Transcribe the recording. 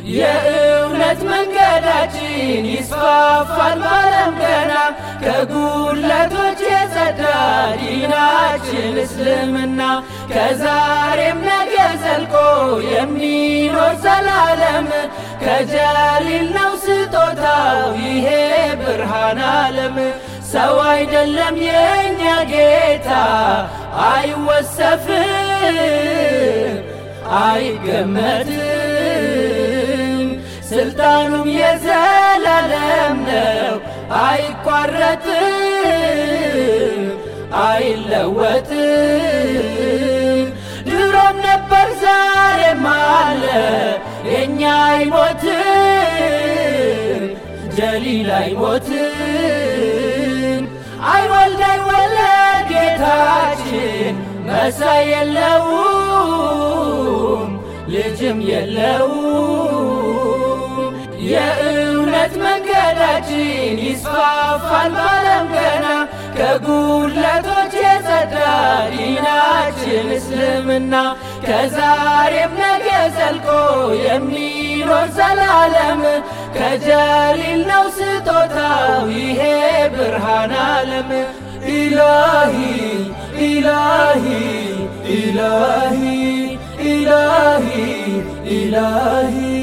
የእውነት መንገዳችን ይስፋፋል ባለም ገና ከጉድለቶች የጸዳ ዲናችን እስልምና ከዛሬም ነገ ዘልቆ የሚኖር ዘላለም ከጀሊል ነው ስጦታው ይሄ ብርሃን ዓለም ሰው አይደለም የእኛ ጌታ አይወሰፍም አይገመትም ስልጣኑም የዘላለም ነው አይቋረጥም አይለወጥም ድሮም ነበር ዛሬም አለ የእኛ አይሞትም ጀሊል አይሞትም አይወልድ አይወለድ ጌታችን መሳይ የለውም ልጅም የለውም የእውነት መንገዳችን ይስፋፋል ባለም ገና ከጉድለቶች የጸዳ ዲናችን እስልምና ከዛሬም ነገ ዘልቆ የሚኖር ዘላለም ከጀሊል ነው ስጦታው ይሄ ብርሃን ዓለም ኢላሂ ኢላሂ ኢላሂ ኢላሂ ኢላሂ